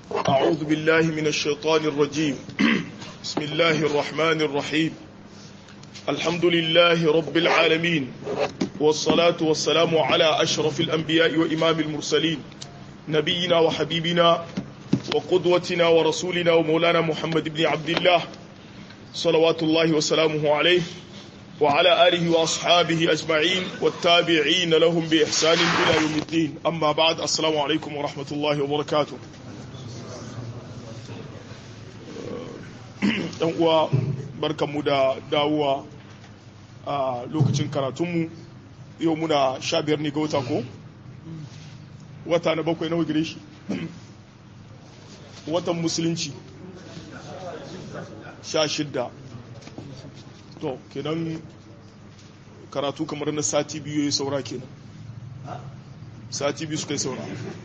أعوذ بالله من الشيطان الرجيم بسم الله الرحمن الرحيم الحمد لله رب العالمين والصلاة والسلام على أشرف الأنبياء وإمام المرسلين نبينا وحبيبنا وقدوتنا ورسولنا ومولانا محمد بن عبد الله صلوات الله وسلامه عليه وعلى آله وأصحابه أجمعين والتابعين لهم بإحسان إلى يوم الدين أما بعد السلام عليكم ورحمة الله وبركاته ‘yan uwa barkanmu da dawowa a lokacin karatunmu yau muna sha biyar ne ga wata ko? wata na bakwai nawa gire shi watan musulunci sha shidda to kenan karatu kamar na sati biyu ya saura kenan sati biyu suka yi saura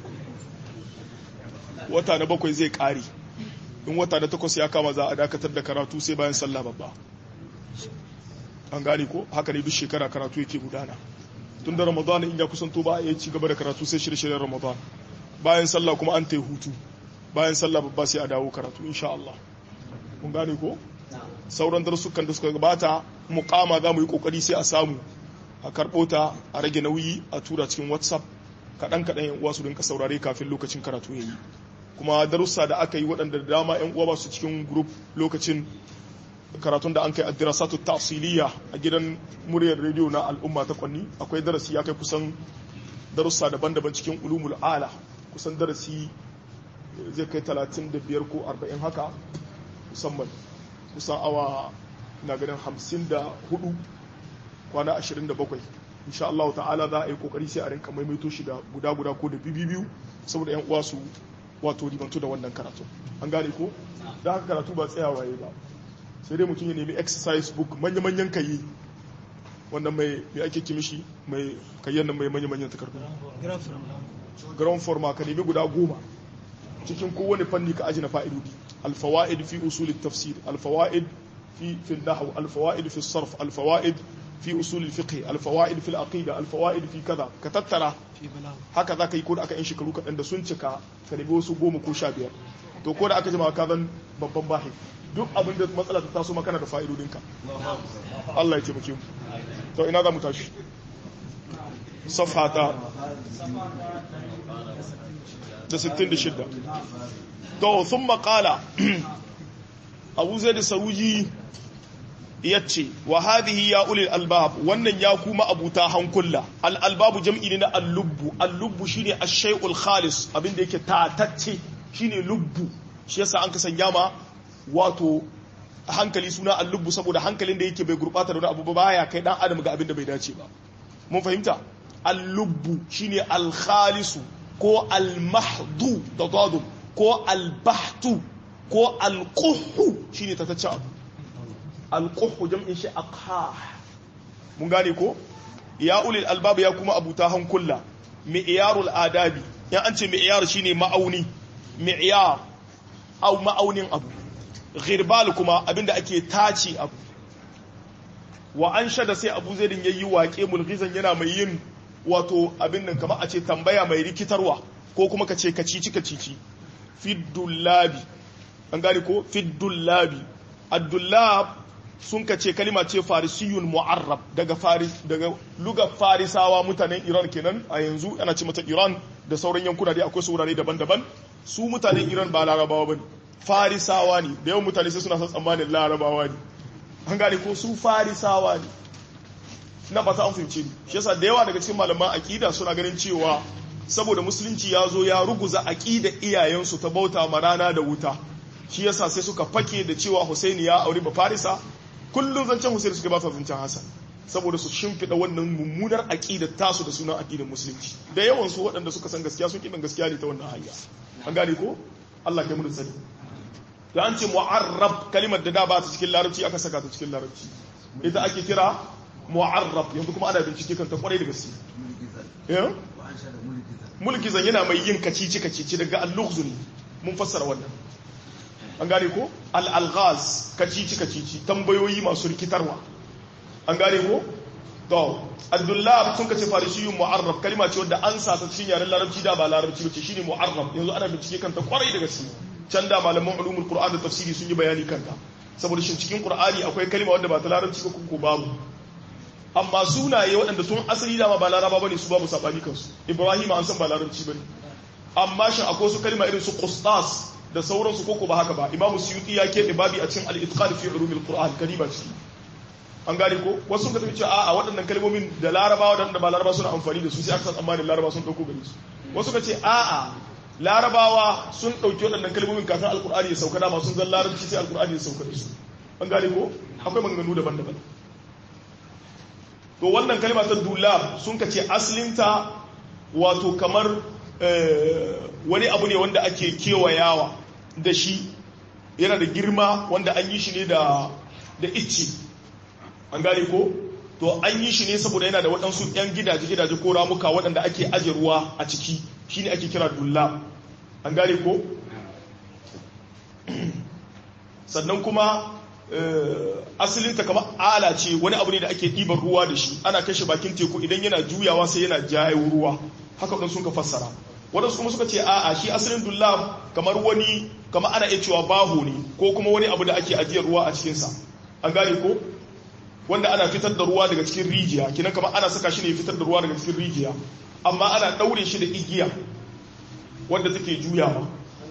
wata na bakwai zai kare in wata na takwas ya kama za a dakatar da karatu sai bayan sallah babba an gane ko haka ne duk shekara karatu yake gudana tun da ramadan in ya kusanto ba a ci gaba da karatu sai shirye-shiryen ramadan bayan sallah kuma an ta hutu bayan sallah babba sai a dawo karatu insha Allah kun gane ko sauran darussukan da suka gabata mukama za mu yi kokari sai a samu a karɓo ta a rage nauyi a tura cikin whatsapp kaɗan kaɗan yan uwa su rinka saurare kafin lokacin karatu ya yi kuma darussa da aka yi waɗanda da dama yan uwa ba su cikin group lokacin karatun da an kai addirasatu tafsiliya a gidan muryar rediyo na al'umma ta kwanni akwai darasi ya kai kusan darussa daban-daban cikin ulumul ala kusan darasi zai kai 35 ko 40 haka musamman kusan awa na ganin 54 kwana 27 insha Allah ta'ala za a yi kokari sai a rinka maimaito shi da guda-guda ko da biyu saboda yan uwa su wato ribantu da wannan karatu an gane ko da haka karatu ba tsayawa yayi ba sai dai mutum ya nemi exercise book manya-manyan kayi wannan mai mai ake kimishi mai kayyar nan mai manya-manyan takardu ground forma ka nemi guda goma cikin kowane fanni ka aji na fa'idodi alfawa'id fi usul tafsir alfawa'id fi fi nahw alfawa'id fi sarf alfawa'id fi usul fiqh alfawa'id fi aqida alfawa'id fi kaza ka tattara haka zaka yi ko da aka yin shekaru kaɗan da sun cika ka nemi wasu goma ko sha biyar to ko da aka jima ka zan babban bahi duk abin da matsala ta taso makana da fa'idodinka Allah ya taimake mu to ina za mu tashi safhata da 66 to sun makala abu zai da saruji ya ce wa hadhihi ya ulil albab wannan ya kuma abuta hankula al'albabu jam'i ne na allubbu allubbu shine ash-shay'ul khalis abinda yake tatacce shine lubbu shi yasa an kasanya ma wato hankali suna allubbu saboda hankalin da yake bai gurbata da wani abu ba ya kai dan adam ga abin da bai dace ba mun fahimta allubbu shine alkhalisu ko almahdu da dadu ko albahtu ko alquhu shine tatacce abu alquhu jam'in shi aqha mun gane ko ya ulil albab ya kuma abuta hankula mi'yarul adabi yan an ce mi'yar shine ma'auni mi'yar au ma'aunin abu ghirbal kuma abinda ake tace abu wa an shada sai abu zai ya yi waƙe mulkizan yana mai yin wato abin nan kamar a ce tambaya mai rikitarwa ko kuma ka ce kacici kacici fiddullabi an gane ko fiddullabi addullab sun ka ce kalima ce farisiyun mu'arrab daga faris daga lugar farisawa mutanen iran kenan a yanzu ana ce mata iran da sauran yankuna dai akwai saurare daban-daban su mutanen iran ba larabawa bane farisawa ne da yawan mutane sai suna son tsammanin larabawa ne an gane ko su farisawa ne na fata an fahimce ni shi yasa da yawa daga cikin malaman aqida suna ganin cewa saboda musulunci ya zo ya ruguza aqida iyayensu ta bauta ma rana da wuta shi yasa sai suka fake da cewa Husaini ya aure ba Farisa kullum zancen Husaini suka ba sa zancen Hassan saboda su shimfida wannan mummunar aqidar tasu da sunan aqidar musulunci da yawan su waɗanda suka san gaskiya sun kidan gaskiya ne ta wannan hanya an gane ko Allah kai mu sani da an ce mu'arrab kalimar da da ba ta cikin larabci aka saka ta cikin larabci ita ake kira mu'arrab yanzu kuma ana bincike kan ta kwarai da gaske mulki zan yana mai yin kacici kacici daga al-lughz ne mun fassara wannan an gane ko al-alghaz kacici kacici tambayoyi masu rikitarwa an gane ko to abdullah sun kace farisiyun mu'arraf kalma ce wanda an sata cikin yaren larabci da ba larabci bace shine mu'arraf yanzu ana bincike kanta kwarai da gaske can da malaman ulumul qur'an da tafsiri sun yi bayani kanta saboda shin cikin qur'ani akwai kalma wanda ba ta larabci ba ko babu amma sunaye waɗanda sun asali dama ba laraba bane su babu sabani kansu ibrahim an san ba larabci bane amma shin akwai su kalma irin su qustas da sauransu koko ba haka ba imamu suyuti ya keɓe babi a cikin al-itqan fi ulumil qur'an kalima ciki an gane ko wasu ka tafi cewa a'a waɗannan kalmomin da larabawa da ba laraba suna amfani da su sai aka san tsammanin laraba sun ɗauko gare su wasu ka ce a'a larabawa sun ɗauki waɗannan kalmomin kafin alkur'ani ya sauka dama sun zan larabci sai alkur'ani ya sauka da su an gane ko akwai maganganu daban-daban to wannan kalma ta dulab sun ka ce asalinta wato kamar wani abu ne wanda ake kewayawa da shi yana da girma wanda an yi shi ne da icce an gane ko to an yi shi ne saboda yana da waɗansu 'yan gidaje-gidaje ko ramuka waɗanda ake aje ruwa a ciki shi ne ake kira dulla an gane ko sannan kuma asalinta kama ala ce wani abu ne da ake ɗiban ruwa da shi ana kashe bakin teku idan yana juyawa sai yana jayo ruwa haka ɗan sun ka fassara waɗansu kuma suka ce a'a shi asalin dulla kamar wani kama ana iya cewa baho ne ko kuma wani abu da ake ajiyar ruwa a cikinsa an gane ko wanda ana fitar da ruwa daga cikin rijiya kinan kamar ana saka shi ne fitar da ruwa daga cikin rijiya amma ana daure shi da igiya wanda take juyawa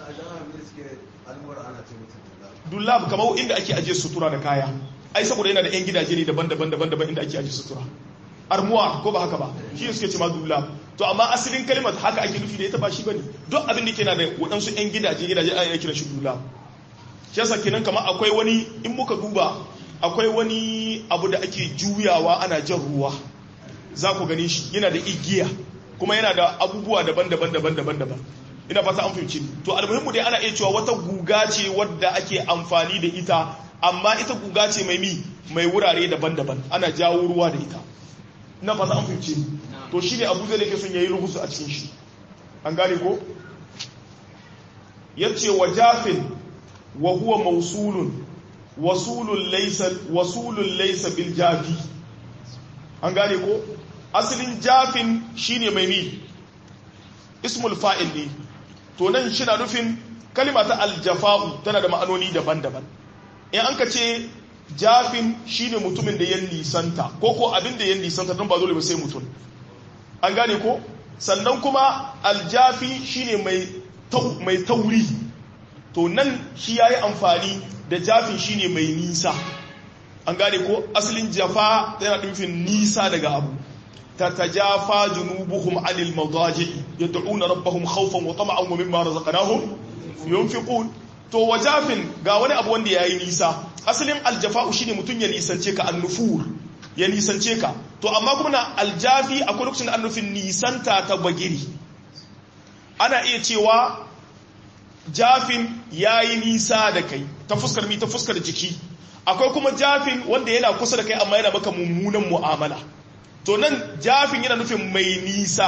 dullab kamar inda ake ajiye sutura da kaya ai saboda yana da yan gidaje ne daban-daban daban-daban inda ake ajiye sutura armuwa ko ba haka ba shi suke ce ma dullab to amma asalin kalmar haka ake nufi da ita ba shi bane duk abin da ke na da waɗansu yan gidaje gidaje ana kiran shi dullab shi yasa kenan kamar akwai wani in muka duba akwai wani abu da ake juyawa ana jan ruwa za ku gani shi yana da igiya kuma yana da abubuwa daban-daban daban-daban daban ina fata an fahimci to almuhimmu dai ana iya cewa wata guga ce wadda ake amfani da ita amma ita guga ce mai mi mai wurare daban-daban ana jawo ruwa da ita ina fata an fahimci to shi ne abu zai da ke son yayi rubutu a cikin shi an gane ko yace wa jafin wa huwa mausulun wasulun laisa wasulun laisa bil jafi an gane ko asalin jafin shine mai mi ismul fa'il ne to nan shi na nufin kalima ta aljafa'u tana da ma'anoni daban-daban in an ka ce jafin shine mutumin da ya nisanta ko ko abin da ya nisanta don ba dole ba sai mutum an gane ko sannan kuma aljafi shine mai mai tauri to nan shi yayi amfani da jafin shine mai nisa an gane ko asalin jafa yana nufin nisa daga abu تتجافى جنوبهم عن المضاجع يدعون ربهم خوفا وطمعا ومما رزقناهم ينفقون to wajafin ga wani abu wanda yayi nisa asalin aljafa'u shine mutun ya nisance ka annufur ya nisance ka to amma kuma na aljafi akwai lokacin annufin nisanta ta bagiri ana iya cewa jafin yayi nisa da kai ta fuskar mi ta fuskar jiki akwai kuma jafin wanda yana kusa da kai amma yana maka mummunan mu'amala to nan jafin yana nufin mai nisa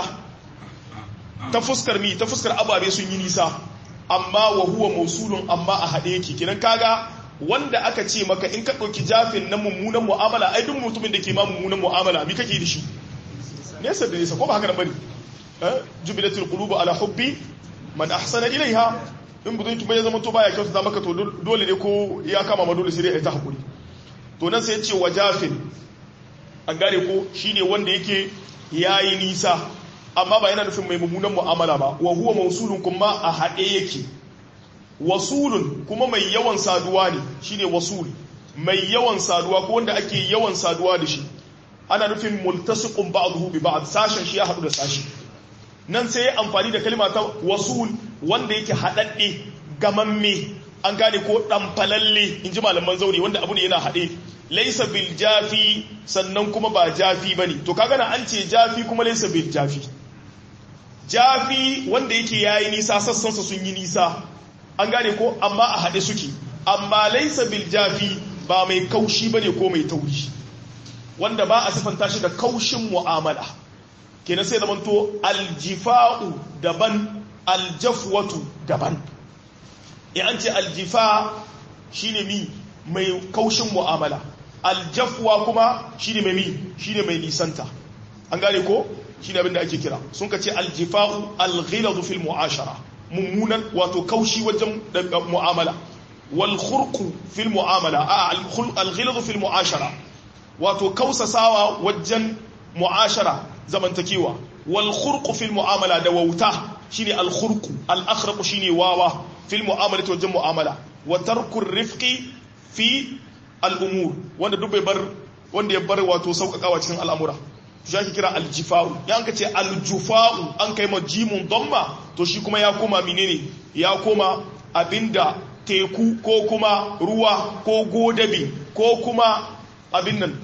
ta fuskar mi ta fuskar ababe sun yi nisa amma wa huwa mausulun amma a haɗe yake kinan kaga wanda aka ce maka in ka ɗauki jafin na mummunan mu'amala ai duk mutumin da ke ma mummunan mu'amala mi kake da shi nesa da nesa ko ba haka nan bane jubilatul qulubu ala hubbi man ahsana ilaiha in budun ki bai zama to baya kyautata maka to dole ne ko ya kama ma dole sai dai ta hakuri to nan sai ya ce wa jafin an gane ko shine wanda yake yayi nisa amma ba yana nufin mai mummunan mu'amala ba wa huwa mausulun kuma a haɗe yake wasulun kuma mai yawan saduwa ne shine wasul mai yawan saduwa ko wanda ake yawan saduwa da shi ana nufin multasiqun ba'dahu bi ba'd sashen shi ya haɗu da sashi nan sai ya amfani da kalma ta wasul wanda yake haɗaɗɗe gamamme an gane ko ɗanfalalle in ji malaman zaure wanda abu ne yana haɗe laisa bil jafi sannan kuma ba jafi ba ne to kaga na an ce jafi kuma laisa bil jafi jafi wanda yake yayi nisa sassansa sun yi nisa an gane ko amma a haɗe suke amma laisa bil jafi ba mai kaushi bane ko mai tauri wanda ba a sifanta shi da kaushin mu'amala kenan sai da manto aljifa'u daban aljafwatu daban in an ce aljifa shine mi mai kaushin mu'amala aljafwa kuma shine mai mi shine mai nisanta an gane ko shine abin da ake kira sun ka ce aljifa'u alghiladu fil mu'ashara mummunan wato kaushi wajen mu'amala wal khurqu fil mu'amala a alghiladu fil mu'ashara wato kausasawa wajen mu'ashara zamantakewa wal khurqu fil mu'amala da wauta shine al khurqu al akhraqu shine wawa fil mu'amalati wajen mu'amala wa tarku rifqi fi al umur wanda duk bai bar wanda ya bar wato sauƙaƙawa cikin al'amura shi ake kira aljifa'u ya ka ce aljufa'u an kai ma jimun damma to shi kuma ya koma menene ya koma abinda teku ko kuma ruwa ko godabi ko kuma abin nan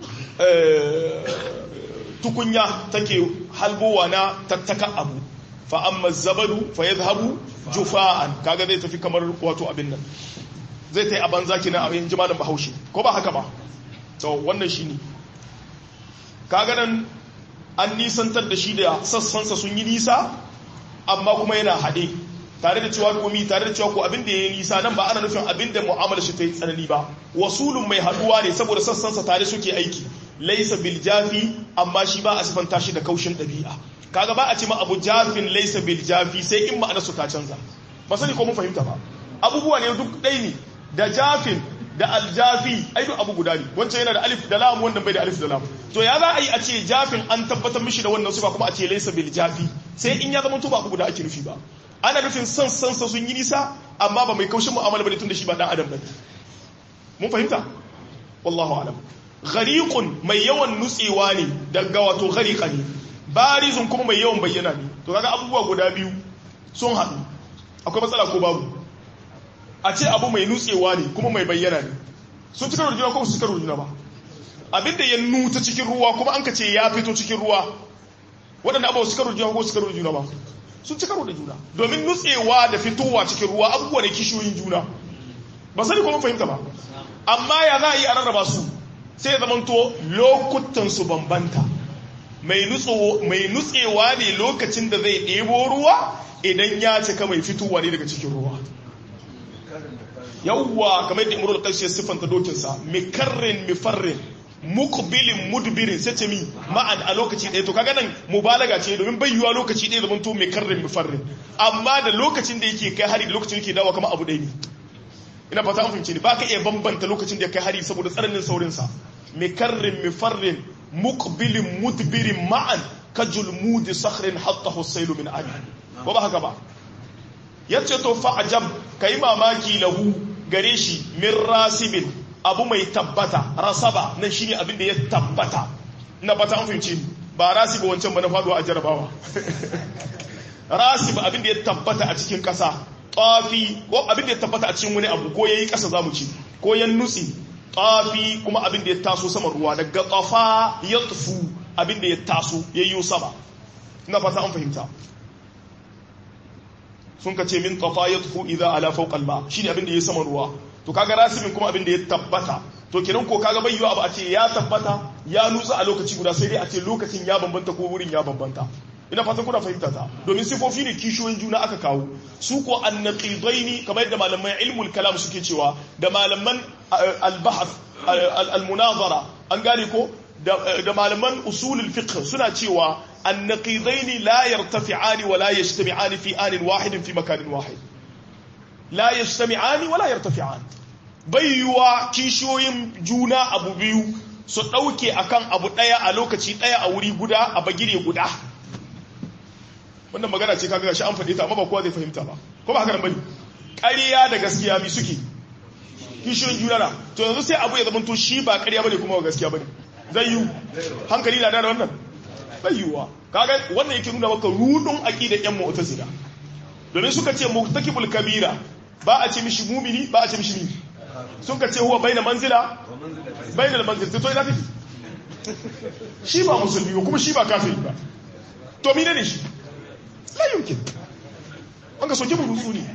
tukunya take halbowa na tattaka abu fa amma zabadu fa yadhhabu jufa'an kaga zai tafi kamar wato abin nan zai tai aban zaki na abin jimalin bahaushe ko ba haka ba to wannan shine kaga nan an nisantar da shi da sassansa sun yi nisa amma kuma yana haɗe tare da cewa komi tare da cewa ko abin da ya yi nisa nan ba ana nufin abin da mu'amala shi ta yi tsanani ba wasulun mai haɗuwa ne saboda sassansa tare suke aiki laisa bil jafi amma shi ba a sifanta shi da kaushin ɗabi'a kaga ba a ce ma abu jafin laisa bil jafi sai in ma'ana su ta canza ba sani ko mun fahimta ba abubuwa ne duk ɗai ne da jafin da aljafi ai duk abu guda ne wancan yana da alif da lam wannan bai da alif da lam to ya za a yi a ce jafin an tabbatar mishi da wannan sifa kuma a ce laysa bil jafi sai in ya zama to ba abu guda ake nufi ba ana nufin san san sa sun yi nisa amma ba mai kaushin mu'amala bane tunda shi ba dan adam bane mun fahimta wallahu alam ghariqun mai yawan nutsewa ne daga wato ghariqa ne barizun kuma mai yawan bayyana ne to kaga abubuwa guda biyu sun haɗu akwai matsala ko babu a ce abu mai nutsewa ne kuma mai bayyana ne sun cika rujuna ko su cika rujuna ba abinda ya nuta cikin ruwa kuma an ka ce ya fito cikin ruwa waɗanda abuwa su cika rujuna ko su cika rujuna ba sun cika da juna domin nutsewa da fitowa cikin ruwa abubuwa ne kishiyoyin juna ba sani kuma fahimta ba amma ya za a yi a rarraba su sai zamanto lokutan su bambanta mai nutsewa ne lokacin da zai ɗebo ruwa idan ya cika mai fitowa ne daga cikin ruwa yawwa kamar da imrul qais ya siffanta dokinsa mikarrin mifarrin muqbilin mudbirin sai ce mi ma'an a lokaci ɗaya to kaga nan mubalaga ce domin bai yiwa lokaci ɗaya zaman to mikarrin mifarrin amma da lokacin da yake kai hari da lokacin da yake dawo kamar abu ɗaya ne ina fata an fahimce ni ba ka iya bambanta lokacin da ya kai hari saboda tsananin saurin sa mikarrin mifarrin muqbilin mudbirin ma'an kajulmudi sakhrin hatta husailu min ali ko ba haka ba yace to fa'ajab kai mamaki lahu gare shi min rasibin abu mai tabbata rasaba nan shine abin da ya tabbata ina fata an fahimci ba rasiba wancan ba na faduwa a jarabawa rasib abin da ya tabbata a cikin kasa tafi ko abin da ya tabbata a cikin wani abu ko yayi kasa zamu ci ko yan nutsi tafi kuma abin da ya taso saman ruwa daga tafa ya tufu abin da ya taso yayyo sama ina fata an fahimta sun ka ce min tafa ya tufu idza ala fawqa al-ma shine abin da ya saman ruwa to kaga rasibin kuma abin da ya tabbata to kenan ko kaga bai yiwa abu a ce ya tabbata ya nutsa a lokaci guda sai dai a ce lokacin ya bambanta ko wurin ya bambanta ina fatan kuna fahimta ta domin sifofi ne kishiyoyin juna aka kawo su ko annaqidaini kamar yadda malaman ilmul kalam suke cewa da malaman al-bahth al-munazara an gane ko da malaman usulul fiqh suna cewa annaqidaini la yartafi'ani wa la yajtami'ani fi anin wahidin fi makanin wahid la yajtami'ani wa la yartafi'an bayyuwa kishiyoyin juna abu biyu su dauke akan abu daya a lokaci daya a wuri guda a bagire guda wannan magana ce kaga shi an faɗe ta amma ba kowa zai fahimta ba ko ba haka nan bane ƙarya da gaskiya bi suke kishiyoyin juna na to yanzu sai abu ya zama to shi ba ƙarya bane kuma ba gaskiya bane zai yi hankali na da wannan bai yiwuwa kaga wannan yake nuna maka rudun aqida yan mu'tazila domin suka ce murtakibul kabira ba a ce mishi mumini ba a ce mishi mini sun ka ce huwa baina manzila baina manzila to ina take shi ba musulmi ba kuma shi ba kafiri ba to mine ne shi la yumkin an ka soke burutsu ne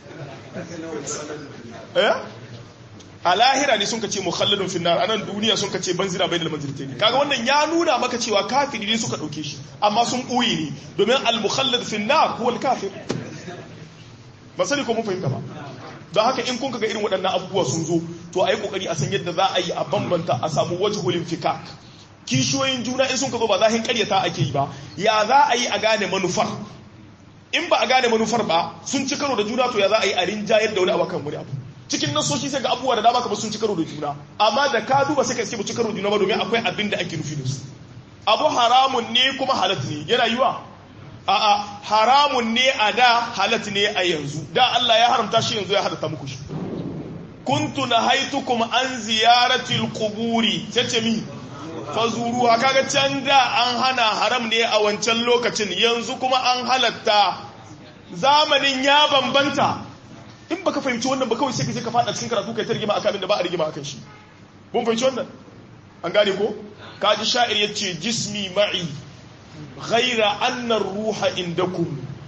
eh a lahira ne sun ka ce mukhalladun finnar a nan duniya sun ka ce banzira bai da manzilta ne kaga wannan ya nuna maka cewa kafiri ne suka ɗauke shi amma sun ɓoye ne domin al-mukhallad finnar huwa al-kafir ba sani ko mun fahimta ba don haka in kun ga irin waɗannan abubuwa sun zo to a yi ƙoƙari a san yadda za a yi a bambanta a samu wajhulin fikak kishiyoyin juna in sun ka zo ba zahin ƙaryata ake yi ba ya za a yi a gane manufar in ba a gane manufar ba sun ci karo da juna to ya za a yi a rinjayar da wani abu kan wani abu cikin nasoshi sai ga abubuwa da dama kamar sun ci karo da juna amma da ka duba sai ka iske ba ci karo da juna ba domin akwai abin da ake nufi da su abu haramun ne kuma halat ne yana yiwa a'a haramun ne a da halat ne a yanzu da Allah ya haramta shi yanzu ya halatta muku shi kuntu nahaitukum an ziyaratil quburi tace mi fazuruha kaga can da an hana haram ne a wancan lokacin yanzu kuma an halatta zamanin ya bambanta in baka fahimci wannan ba kawai sai ka je ka fada cikin karatu kai ta rigima akan da ba a rigima akan shi mun fahimci wannan an gane ko kaji sha'ir yace jismi ma'i ghaira anna ruha indakum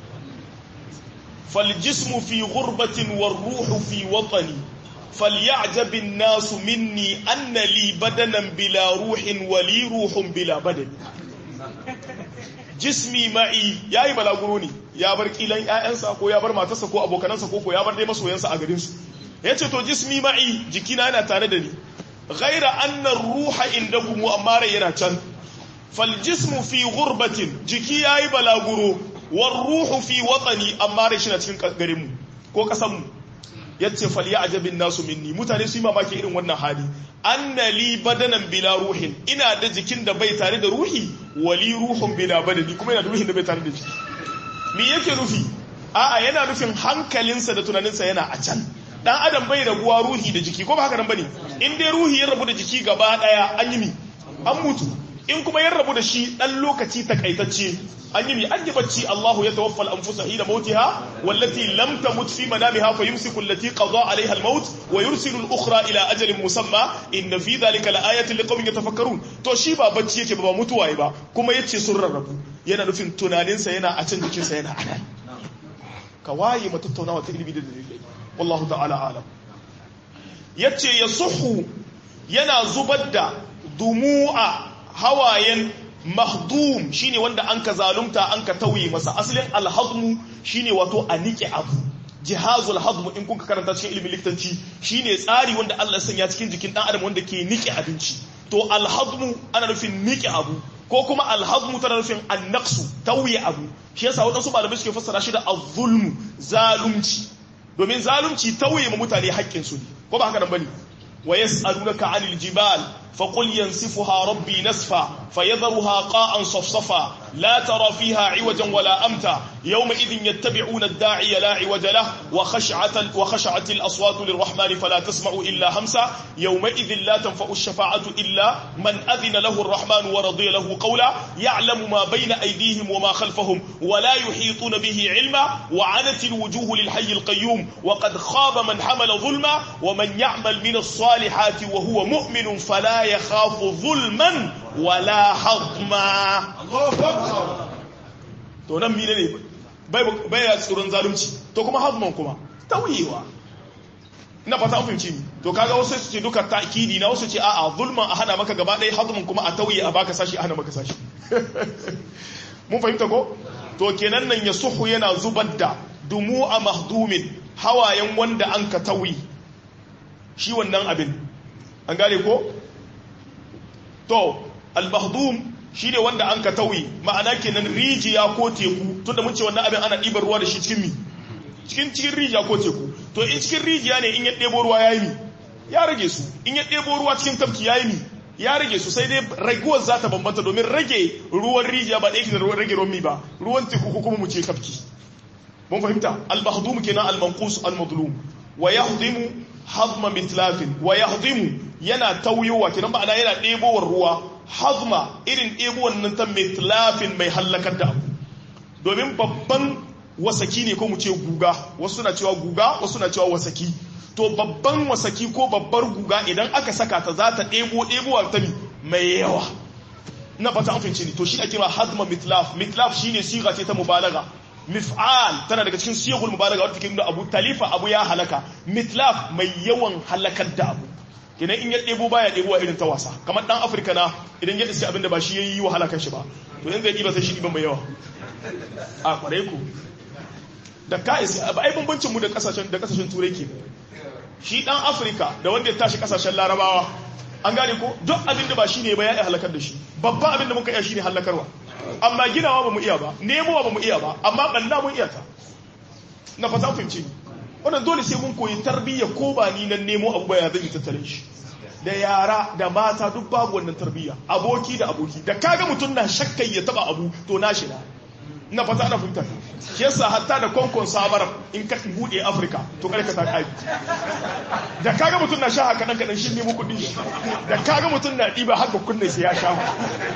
fal jismu fi ghurbatin war ruhu fi watani فليعجب الناس مني أن لي بدنا بلا روح ولي روح بلا بدن jismi ma'i ya yi balaguro ne ya bar kilan ‘ya'yansa ko ya bar matarsa ko abokanansa ko ya bar dai masoyansa a garinsu ya ce to jismi ma'i jikina yana tare da ni ghaira annan ruha inda gumu amma rai yana can fal jismu fi gurbatin jiki ya yi balaguro war ruhu fi watsani amma rai shi na cikin garinmu ko ƙasanmu ya ce fal ya ajabin nasu minni mutane su yi mamaki irin wannan hali anna li badanan bila ruhin ina da jikin da bai tare da ruhi wali ruhun bila badani kuma yana da ruhin da bai tare da jiki me yake nufi a'a yana nufin hankalinsa da tunaninsa yana a can dan adam bai rabuwa ruhi da jiki ko ba haka nan bane in dai ruhi ya rabu da jiki gaba daya an yi mi an mutu in kuma ya rabu da shi dan lokaci takaitacce an yi mi an yi bacci Allahu ya tawaffa al-anfusa hina mautiha wallati lam tamut fi manamiha fa yumsiku allati qada alaiha al-maut wa yursilu al-ukhra ila ajalin musamma inna fi dhalika laayatin liqaumin yatafakkarun to shi ba bacci yake ba mutuwa ba kuma yace sun rarrabu yana nufin tunaninsa yana a can jikinsa yana a nan ka waye mu tattaunawa ta ilimi da dalilai wallahu ta'ala alam yace yasuhu yana zubar da dumu'a hawayen mahdum shine wanda an ka zalunta an ka tauye masa asalin alhazmu shine wato a nike abu jihazul hazmu in kun ka karanta cikin ilimin likitanci shine tsari wanda Allah ya sanya cikin jikin dan adam wanda ke nike abinci to alhazmu ana nufin nike abu ko kuma alhazmu tana nufin annaqsu tauye abu shi yasa wadansu malamai suke fassara shi da az-zulmu zalunci domin zalunci tauye ma mutane haƙƙin su ne ko ba haka nan bane wa yas'alunaka 'anil jibal فقل ينسفها ربي نسفا فيذرها قاء صفصفا لا ترى فيها عوجا ولا أمتا يومئذ يتبعون الداعي لا عوج له وخشعت, وخشعت الأصوات للرحمن فلا تسمع إلا همسا يومئذ لا تنفع الشفاعة إلا من أذن له الرحمن ورضي له قولا يعلم ما بين أيديهم وما خلفهم ولا يحيطون به علما وعنت الوجوه للحي القيوم وقد خاب من حمل ظلما ومن يعمل من الصالحات وهو مؤمن فلا يخاف ظلما ولا حظما to nan mine ne bai ya tsoron zalunci to kuma hazman kuma tauyewa ina fata an fahimci to kaga wasu su ce duka ta'kidi na wasu ce a'a zulman a hana maka gaba ɗaya hazman kuma a tauye a baka sashi a hana maka sashi mun fahimta ko to kenan nan ya suhu yana zubar da dumu a mahdumin hawayen wanda an ka tauyi shi wannan abin an gane ko to al-mahdum shine wanda an ka tauyi ma'ana kenan rijiya ko teku tunda mun ce wannan abin ana ɗibar ruwa da shi cikin mi cikin cikin rijiya ko teku to in cikin rijiya ne in ya ɗebo ruwa yayi mi ya rage su in ya ɗebo ruwa cikin tafki yayi mi ya rage su sai dai raguwar za ta bambanta domin rage ruwan rijiya ba ɗaya da ruwan rage ruwan mi ba ruwan teku ko kuma mu ce tafki mun fahimta al-mahdum kenan al-manqus al-madlum wa yahdimu hazma mitlafin wa yahdimu yana tauyowa kenan ma'ana yana ɗebowar ruwa hazma irin ɗebowar nan ta mitlafin mai hallakar da abu domin babban wasaki ne ko mu ce guga wasu suna cewa guga wasu suna cewa wasaki to babban wasaki ko babbar guga idan aka saka ta za ta ɗebo ɗebowar ta mai yawa na fata an fahimci ne to shi ake ma hazma mitlaf mitlaf shine siga ce ta mubalaga mif'al tana daga cikin siyagul mubalaga wadda take nuna abu talifa abu ya halaka mitlaf mai yawan halakar da abu kenan in ya ɗebo baya ɗebo irin ta wasa kamar ɗan afirka na idan ya iske abinda ba shi ya yi wa halakar shi ba to in zai ɗiba sai shi ɗiban mai yawa a kwarai ku da ka isa ai bambancin mu da kasashen da kasashen turai ke shi dan afirka da wanda ya tashi kasashen larabawa an gane ko duk abin da ba shine ba ya iya halakar da shi babban abin da muka iya shine halakarwa amma ginawa ba mu iya ba nemowa ba mu iya ba amma banda mun iya ta na fata fahimci wannan dole sai mun koyi tarbiyya ko ba ni nan nemo abu ba ya zai tattalin shi da yara da mata duk babu wannan tarbiyya aboki da aboki da kaga mutum na shakkai ya taba abu to na shi na na fata ana fahimta shi yasa hatta da konkon sabar in ka bude afirka to kare ka ta kai da kaga mutum na sha haka nan kadan shi nemo kudi da kaga mutum na diba haka kunne sai ya sha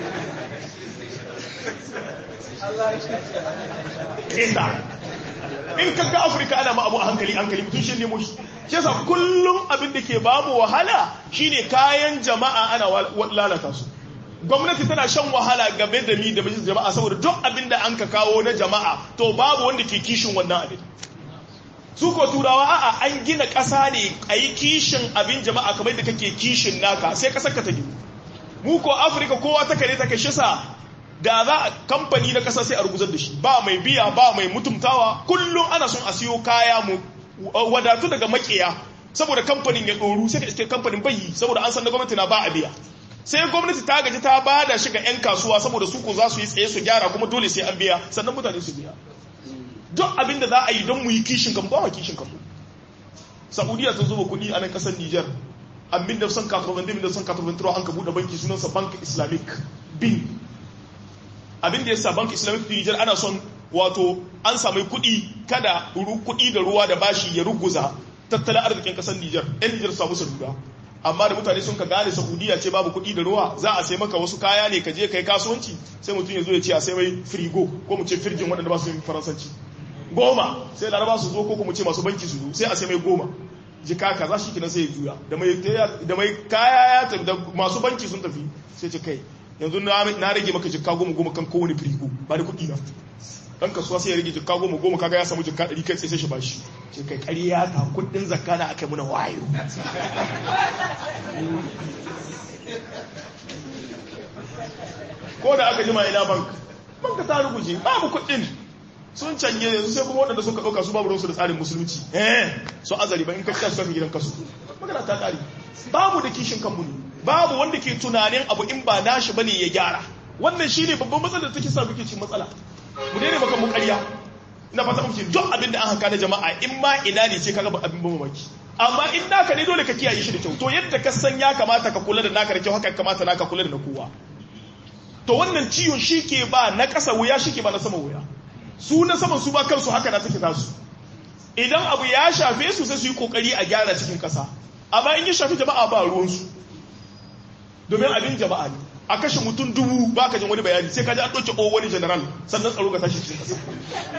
kisa in ka ga afirka ana ma abu a hankali hankali mutum shi nemo shi shi yasa kullum abin da ke bamu wahala shine kayan jama'a ana lalata su gwamnati tana shan wahala game da mi da mijin jama'a saboda duk abin da an ka kawo na jama'a to babu wanda ke kishin wannan abin su ko turawa a'a an gina ƙasa ne a yi kishin abin jama'a kamar da kake kishin naka sai ƙasar ka ta gina mu ko afirka kowa ta kare ta kashe sa da za a kamfani na ƙasa sai a ruguzar da shi ba mai biya ba mai mutumtawa kullum ana son a siyo kaya mu wadatu daga makiya saboda kamfanin ya ɗoru sai ka iske kamfanin bayi saboda an san na gwamnati na ba a biya sai gwamnati ta gaji ta ba da shiga 'yan kasuwa saboda su ko za su yi tsaye su gyara kuma dole sai an biya sannan mutane su biya duk abin da za a yi don mu yi kishin kan ba kishin kan saudiya ta zuba kuɗi a nan ƙasar niger a 1993 an ka buɗe banki sunansa bank islamic bin abin da ya sa bank islamic niger ana son wato an sami kuɗi kada kuɗi da ruwa da bashi ya ruguza tattalin arzikin ƙasar niger 'yan niger samu salura amma da mutane sun ka gane saudiya ce babu kuɗi da ruwa za a sai maka wasu kaya ne ka je kai kasuwanci sai mutum ya zo ya ce a sai mai firigo ko mu ce firjin waɗanda ba su yin faransanci goma sai laraba su zo ko mu ce masu banki su zo sai a sai mai goma jika kaza shi kinan sai ya juya da mai kaya ya tafi da masu banki sun tafi sai ce kai yanzu na rage maka jika goma goma kan kowane firigo ba da kuɗi na dan kasuwa sai ya rage jikka goma goma kaga ya samu jikka ɗari kai sai shi bashi sai kai ƙarya ta kuɗin zakka na aka muna wayo ko da aka jima ina bank banka ta ruguje babu kuɗin sun canje yanzu sai kuma waɗanda suka ɗauka su babu ruwansu da tsarin musulunci eh so azari ba in ka kira su kafin gidan kasu magana ta ƙari babu da kishin kanmu ne babu wanda ke tunanin abu in ba nashi bane ya gyara wannan shine babban matsalar da take sa muke cin matsala mu daina maka mu ƙarya ina fata muke duk abin da an haka na jama'a in ma ina ne ce kaga abin ban mamaki amma in naka ne dole ka kiyaye shi da kyau to yadda ka san ya kamata ka kula da naka da kyau haka kamata naka kula da na kowa to wannan ciwon shi ke ba na ƙasa wuya shi ke ba na sama wuya su na saman su ba kansu haka na take tasu idan abu ya shafe su sai su yi kokari a gyara cikin ƙasa amma in ya shafi jama'a ba ruwansu domin abin jama'a ne a kashe mutum dubu ba ka jin wani bayani sai ka ji an ɗauke o wani general sannan tsaro ka tashi cikin ƙasa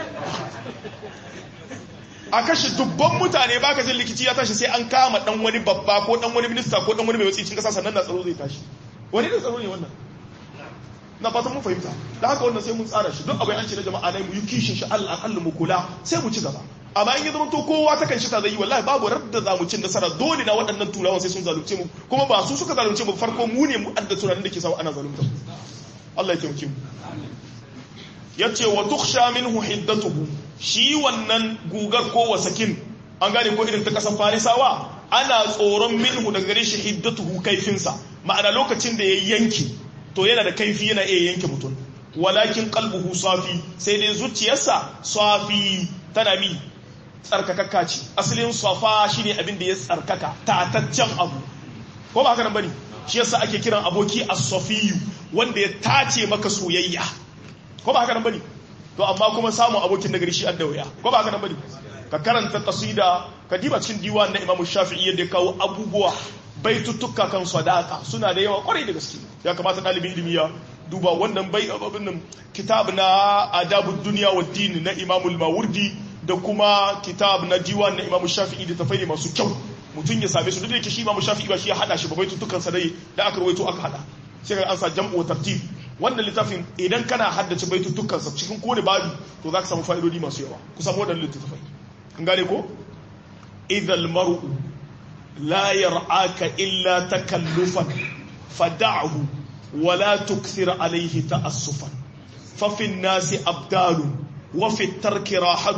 a kashe dubban mutane ba ka jin likici ya tashi sai an kama ɗan wani babba ko ɗan wani minista ko ɗan wani mai watsi cikin ƙasa sannan na tsaro zai tashi wani da tsaro ne wannan na fatan mun fahimta da haka wannan sai mun tsara shi duk abin an ce na jama'a ne mu yi kishin shi Allah Allah mu kula sai mu ci gaba amma in ya zama to kowa ta kan shi ta zai yi wallahi babu radda za mu cin nasara dole na waɗannan turawan sai sun zalunce mu kuma ba su suka zalunce mu farko mu ne mu adda tunanin da ke samu ana zalunta Allah ya taimake mu yace wa tukhsha minhu hiddatuhu shi wannan gugar ko wasakin an gane ko irin ta kasan farisawa ana tsoron minhu daga gare shi hiddatuhu kaifinsa ma'ana lokacin da ya yanke to yana da kaifi yana iya yanke mutum walakin qalbuhu safi sai dai zuciyarsa safi tana mi tsarkakakka ce asalin safa shine abin da ya tsarkaka tataccen abu ko ba haka nan bane shi yasa ake kiran aboki as-safiyu wanda ya tace maka soyayya ko ba haka nan bane to amma kuma samun abokin nagari shi adda wuya ko ba haka nan bane ka karanta qasida ka diba cikin diwan na Imam Shafi'i yadda ya kawo abubuwa baituttuka kan sadaka suna da yawa kwarai da gaske ya kamata ɗalibin ilimi ya duba wannan bai abin nan kitab na adabud duniya wa din na imamul mawardi da kuma kitab na diwan na imamu shafi'i da tafai masu kyau mutum ya same su duk da yake shi imamu shafi'i ba shi ya hada shi ba baituttukan sa dai da aka rawaito aka hada sai ka an sa jam'u wa tartib wannan littafin idan kana haddace baituttukan sa cikin kowane babi to zaka samu fa'idodi masu yawa ku samu wadannan littafai kun gane ko idhal mar'u لا يرعاك إلا تكلفا فدعه ولا تكثر عليه تأسفا ففي الناس أبدال وفي الترك راحة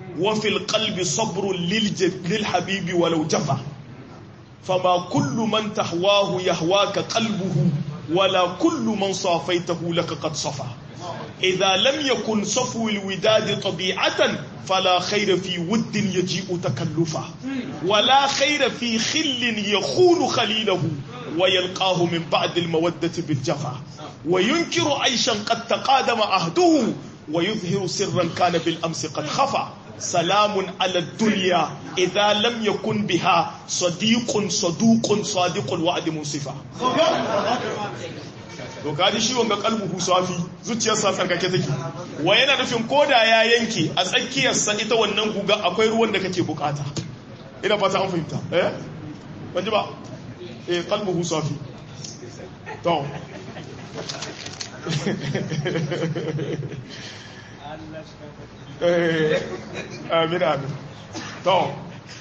wa fil qalbi sabrun lil habibi walau jafa fama kullu man tahwahu yahwaka qalbuhu wala kullu man safaitahu laka qad safa idha lam yakun safu al widad tabi'atan fala khayra fi wudd yaji'u takallufa wala khayra fi khillin yakhunu khalilahu ويلقاه من بعد المودة بالجفا وينكر عيشا قد تقادم عهده ويظهر سرا كان بالأمس قد خفى سلام على الدنيا إذا لم يكن بها صديق صدوق صادق الوعد منصفا to kaji shi wanga kalbuhu safi zuciyarsa tsarkake take wa yana nufin koda ya yanke a tsakiyarsa ita wannan guga akwai ruwan da kake bukata ina fata an fahimta eh ban ji ba eh qalbuhu safi to eh amin amin to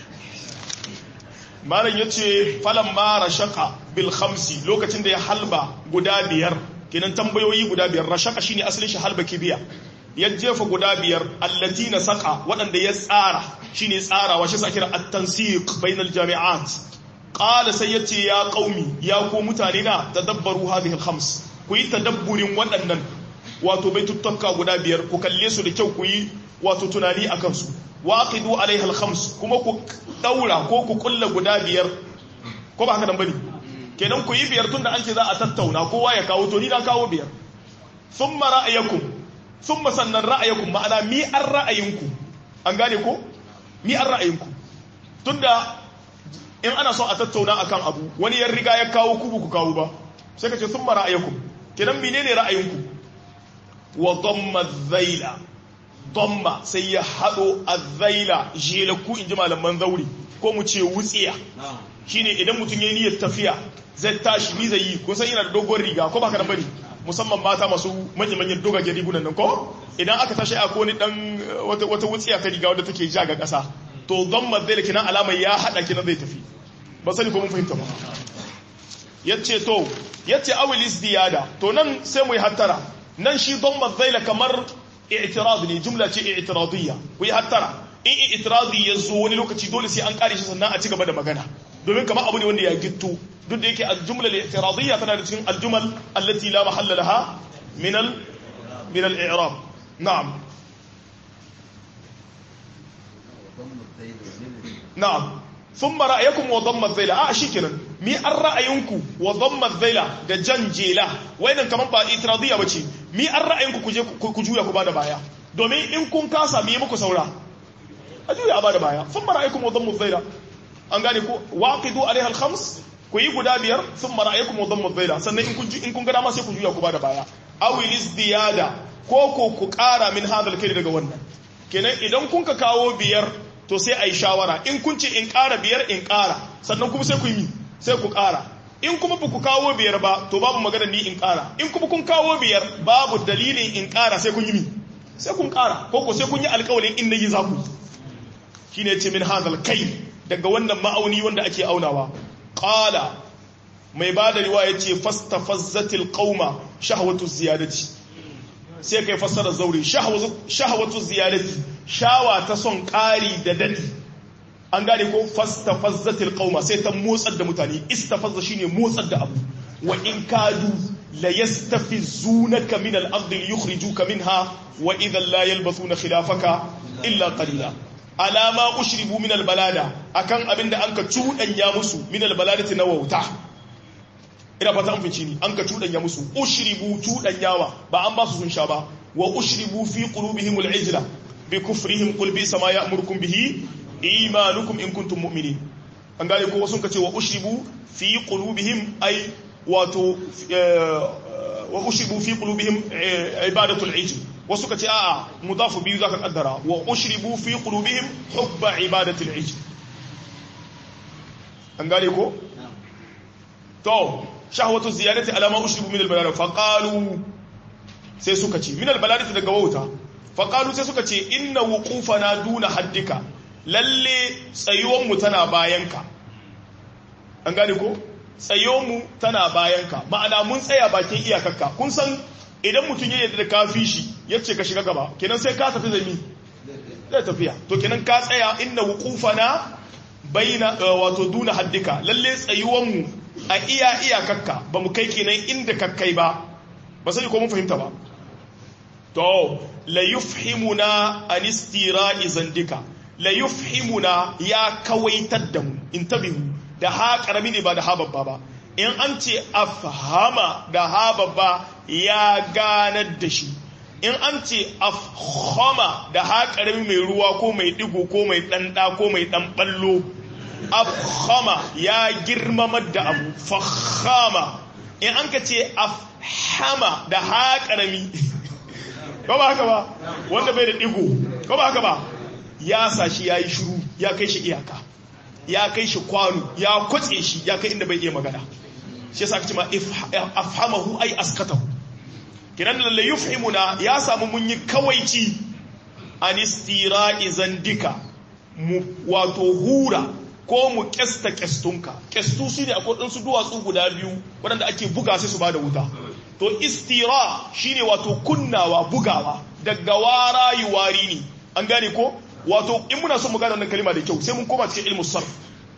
malam yace falan ma rashaka bil khamsi lokacin da ya halba guda biyar kenan tambayoyi guda biyar rashaka shine asalin shi halba kibiya ya jefa guda biyar allati na saka waɗanda ya tsara shine tsarawa shi sa kira at-tansiq bainal jami'at qala sai yace ya qaumi ya ku mutane na tadabbaru hadhihi al-khams ku yi tadabburin waɗannan wato baituttuka guda biyar ku kalle su da kyau ku yi wato tunani akan su waqidu alaiha al-khams kuma ku daura ko ku kulla guda biyar ko ba haka nan bane kenan ku yi biyar tunda an ce za a tattauna kowa ya kawo to ni na kawo biyar thumma ra'ayakum thumma sannan ra'ayakum ma'ana mi an ra'ayinku an gane ko mi an ra'ayinku tunda in ana so a tattauna akan abu wani ya riga ya kawo ku ku kawo ba sai ka ce thumma ra'ayakum kenan menene ra'ayinku wa dhamma dhaila dhamma sai ya hado adhaila jelaku inji malaman zauri ko mu ce wutsiya shine idan mutum yayi niyyar tafiya zai tashi ni zai yi ko san yana da dogon riga ko baka da bari musamman mata masu manya-manyan dogagen rigunan nan ko idan aka tashi a ko ni dan wata wata wutsiya ta riga wadda take ja ga kasa to dhamma dhaila kinan alamar ya hada kinan zai tafi ba sani ko mun fahimta ba yace to yace awil isdiyada to nan sai mu yi hattara nan shi dhamma dhaila kamar i'tirad ne jumla ce i'tiradiyya ku yi hattara in i'tiradi ya zo wani lokaci dole sai an kare shi sannan a ci gaba da magana domin kamar abu ne wanda ya gitto duk da yake al-jumla al-i'tiradiyya tana da cikin al-jumal allati la mahalla laha min al min al-i'rab na'am na'am thumma ra'ayakum wa dhamma adh-dhayla a shikenan mi an ra'ayinku wa dhamma adh-dhayla da jan jela wayannan kaman ba i'tiradiyya bace mi an ra'ayinku ku je ku juya ku bada baya domin in kun kasa mi muku saura a juya a bada baya thumma ra'ayakum wa dhamma adh-dhayla an gane ko waqidu alaiha al-khams ku yi guda biyar thumma ra'ayakum wa dhamma adh-dhayla sannan in kun in kun ga dama sai ku juya ku bada baya aw ziyada ko ko ku kara min hadal kai daga wannan kenan idan kun ka kawo biyar to sai a yi shawara in kun ce in ƙara biyar in ƙara sannan kuma sai ku yi sai ku ƙara in kuma ba ku kawo biyar ba to babu magana ni in ƙara in kuma kun kawo biyar babu dalilin in ƙara sai kun yi mi sai kun ƙara ko ko sai kun yi alƙawarin in nayi za ku shi ne ce min hazal kai daga wannan ma'auni wanda ake aunawa ƙala mai ba da riwaya ce fastafazzatil qauma shahwatu ziyadati sai kai fassara zaure shahwatu ziyadati shawa ta son ƙari da daɗi an gane ko fastafazzatil qauma sai ta motsar da mutane istafazza shine motsar da abu wa in kadu la yastafizunaka min al-ardi yukhrijuka minha wa idhan la yalbathuna khilafaka illa qalila alama ushribu min al-balada akan abinda anka cudanya musu min al-baladati na wauta ina fata an fice ni an ka cudanya musu ushribu cudanyawa ba an ba su sun sha ba wa ushribu fi qulubihim al-ijla بكفرهم قل بئس ما يأمركم به إيمانكم إن كنتم مؤمنين an gane ko sun kace wa ushribu fi qulubihim ay wato wa ushribu fi qulubihim ibadatu al-ijl wasu kace a'a mudafu biyu zaka kaddara wa ushribu fi qulubihim hubba ibadati al-ijl an gane ko to shahwatu ziyadati ala ma ushribu min al-balad fa qalu sai suka ce min al-balad daga wauta faƙalu sai suka ce inna na duna haddika lalle tsayuwanmu tana bayanka an gane ko tsayuwanmu tana bayanka ma'ana mun tsaya bakin iyakarka kun san idan mutum ya yadda da kafi shi ya ce ka shiga gaba kenan sai ka tafi zami zai tafiya to kenan ka tsaya inna wuqufana baina wato duna haddika lalle tsayuwan mu a iya iyakakka ba mu kai kenan inda kakkai ba ba sai ko mun fahimta ba to la yufhimuna an istira'i zandika la yufhimuna ya kawaitar da mu intabihu da ha karami ne ba da ha babba ba in an ce afhama da ha babba ya ganar da shi in an ce afhama da ha karami mai ruwa ko mai digo ko mai ɗanɗa ko mai ɗan ɓallo afhama ya girmamar da abu fahama in an ka ce afhama da ha karami ko ba haka ba wanda bai da digo ko ba haka ba ya sa shi ya yi shuru ya kai shi iyaka ya kai shi kwano ya kwatse shi ya kai inda bai iya magana shi yasa kace ma afhamahu ay askatahu kiran lalle yufhimuna ya samu mun yi kawaici an istira'i zandika mu wato hura ko mu kesta kestunka kestu shine akwai dan su duwatsu guda biyu waɗanda ake buga sai su bada wuta to istira shine wato kunnawa bugawa daga wara yuwari ne an gane ko wato in muna son mu gane wannan kalima da kyau sai mun koma cikin ilmu sarf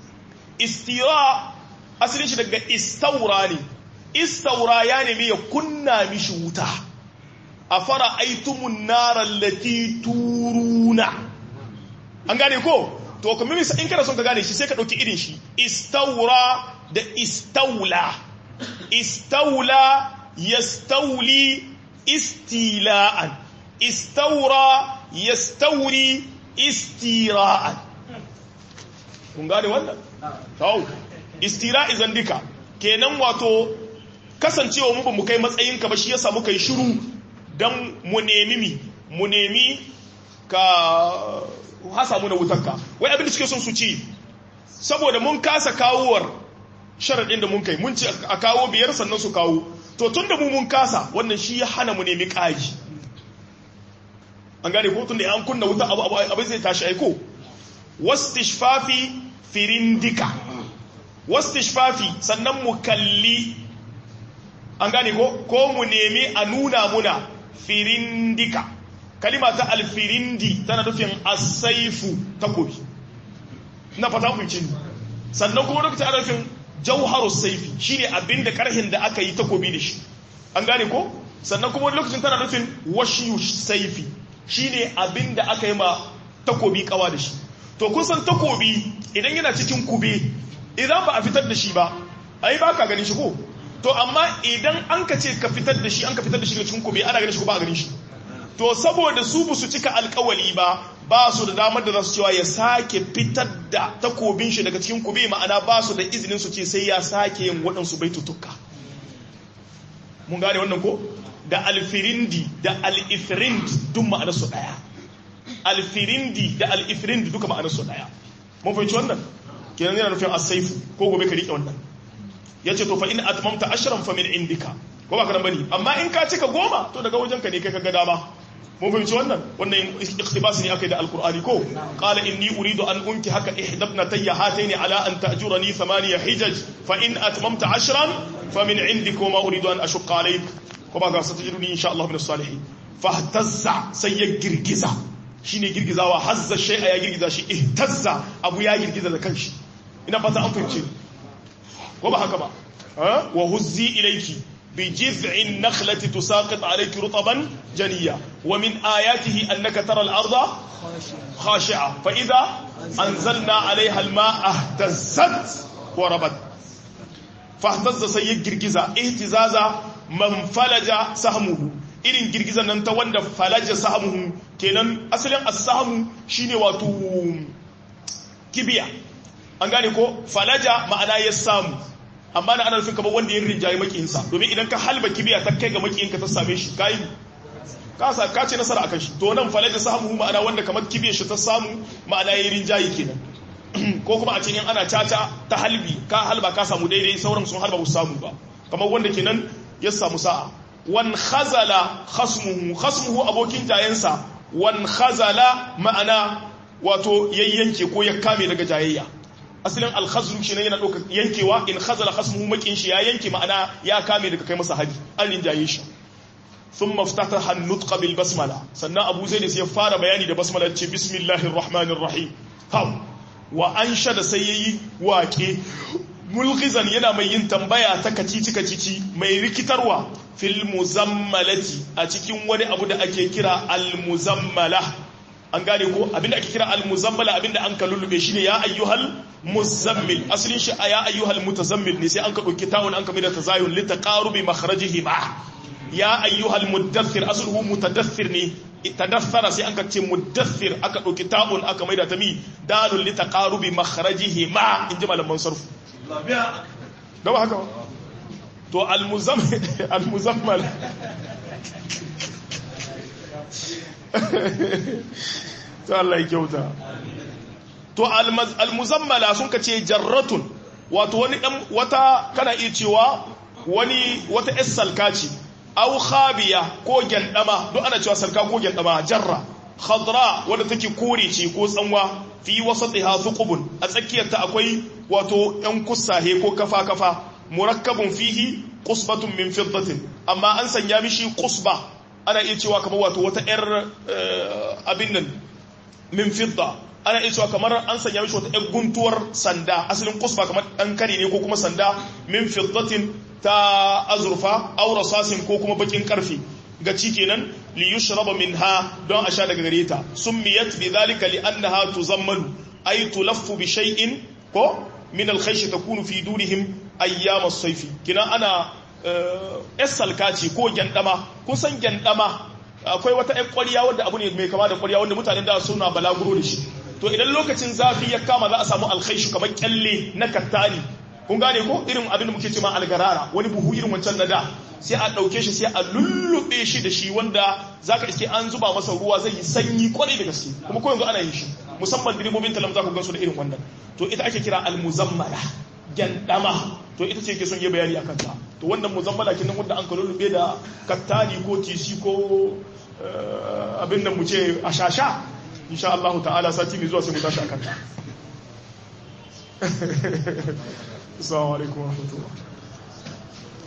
istira asalin shi daga istaura ne istaura ya nemi ya kunna mishi wuta a fara aitumun narar lati turuna an gane ko to kuma misa in kana son ka gane shi sai ka ɗauki irin shi istaura da istaula istaula yastauli istila'an istaura yastauri istira'an kun gane wannan tau istira'i zandika kenan wato kasancewa mu ba mu kai matsayin ka ba shi yasa muka yi shiru dan mu nemi mi mu nemi ka hasa mu na wutarka wai abin da suke son su ci saboda mun kasa kawowar sharaɗin da mun kai mun ci a kawo biyar sannan su kawo to tun da mu mun kasa wannan shi ya hana mu nemi ƙari an gane ko tun da an kunna wuta abu abu zai tashi aiko wastishfafi firindika wastishfafi sannan mu kalli an gane ko ko mu nemi a nuna muna firindika kalima ta alfirindi tana nufin asaifu takobi na fata ku cin sannan kuma lokacin ana nufin jauharu saifi shine abinda karhin da aka yi takobi da shi an gane ko sannan kuma lokacin tana nufin washiyu saifi shine abinda aka yi ma takobi kawa da shi to kun san takobi idan yana cikin kube idan ba a fitar da shi ba ai ba ka ganin shi ko to amma idan an ka ce ka fitar da shi an ka fitar da shi daga cikin kube ana ganin shi ko ba a ganin shi to saboda su ba su cika alkawali ba ba su da damar da za su cewa ya sake fitar da takobin shi daga cikin kube ma'ana ba su da izinin su ce sai ya sake yin waɗansu baitutuka mun gane wannan ko da alfirindi da al'ifrind duk ma'anar su ɗaya alfirindi da al'ifrind duka ma'anar su ɗaya mun fahimci wannan kenan yana nufin asaifu ko gobe ka riƙe wannan ya ce to fa in atmamta ashran fa min indika ko ba ka nan bane amma in ka cika goma to daga wajenka ne kai ka ga dama mun fahimci wannan wannan iktibas ne akai da alqur'ani ko qala inni uridu an unki haka ihdabna tayya hataini ala an ta'jurani thamaniya hijaj fa in atmamta ashran fa min indik wa ma uridu an ashqa alayk ko ba ga satajiduni insha Allah min as-salihin fahtazza sai ya girgiza shine girgizawa hazza shay'a ya girgiza shi ihtazza abu ya girgiza da kanshi ina fata an fahimci ko ba haka ba wa huzzi ilayki بجذع النخلة تساقط عليك رطبا جنيا ومن آياته أنك ترى الأرض خاشعة فإذا أنزلنا عليها الماء اهتزت وربت فاهتز سيد جرجزا اهتزازا من فلج سهمه irin girgizan nan ta wanda falaja sahamuhu kenan asalin as-sahmu shine wato kibiya an gane ko falaja ma'ana ya samu amma na ana nufin kamar wanda ya rinjaye makiyinsa domin idan ka halba kibiya ta kai ga makiyinka ta same shi kai ka sa ka ce nasara akan shi to nan falaja samu ma'ana wanda kamar kibiyar shi ta samu ma'ana ya rinjaye kenan ko kuma a ce in ana caca ta halbi ka halba ka samu daidai sauran sun halba ba su samu ba kamar wanda kenan ya samu sa'a wan khazala khasmuhu khasmuhu abokin jayensa wan khazala ma'ana wato yayyanke ko ya kame daga jayayya asalin alkhazru shi ne yana ɗauka yankewa in khazala khasmuhu makin shi ya yanke ma'ana ya kame daga kai masa hari an rinjaye shi thumma iftataha an-nutqa bil basmala sannan abu zaid sai ya fara bayani da basmala ce bismillahir rahmanir rahim ha wa anshada sai yayi waƙe mulkizan yana mai yin tambaya ta kacici kacici mai rikitarwa fil muzammalati a cikin wani abu da ake kira al muzammala an gane ko abinda ake kira al muzammala abinda an ka lullube shi ne ya ayyuhal muzammil asalin shi ya ayyuhal mutazammil ne sai an ka dauki tawun an ka mai da tazayun li taqarubi makhrajihi ma ya ayyuhal muddathir asluhu mutadaththir ne tadaththara sai an ka ce muddathir aka dauki tawun aka mai da tami dalul li taqarubi makhrajihi ma inji malaman sarfu gaba haka to al-muzammal to Allah ya kyauta to al-muzammala sun ka ce jarratun wato wani dan wata kana iya cewa wani wata es salka ce au khabiya ko gyandama duk ana cewa salka ko gyandama jarra khadra wanda take kore ce ko tsanwa fi wasatiha thuqubun a tsakiyarta akwai wato yan kusahe ko kafa kafa murakkabun fihi qusbatun min fiddatin amma an sanya mishi qusba ana iya cewa kamar wato wata yar abin nan min fidda ana iya cewa kamar an sanya mishi wata yar guntuwar sanda asalin qusba kamar dan kare ne ko kuma sanda min fiddatin ta azurfa aw rasasin ko kuma bakin karfi ga ci kenan li yushraba minha don a sha daga gare ta summiyat bi dhalika li annaha tuzammalu ay tulaffu bi shay'in ko min al khaysh takunu fi durihim ayyam as-sayfi kina ana esalkaci ko gyandama kun san gyandama akwai wata ƴan ƙwarya wanda abu ne mai kama da ƙwarya wanda mutanen da suna balaguro da shi to idan lokacin zafi ya kama za a samu alkhaishi kamar kyalle na kattani kun gane ko irin abin da muke cewa algarara wani buhu irin wancan na da sai a ɗauke shi sai a lullube shi da shi wanda za ka iske an zuba masa ruwa zai yi sanyi kwarai da gaske kuma ko yanzu ana yin shi musamman direbobin talam za ku gansu da irin wannan to ita ake kira almuzammala gyandama to ita ce ke son yi bayani a kanta to wannan muzammala kenan wanda an ka lullube da kattani ko tisi ko abin da mu ce a shasha insha Allah ta'ala sati mai zuwa sai mu tashi a kanta assalamu alaikum wa rahmatullah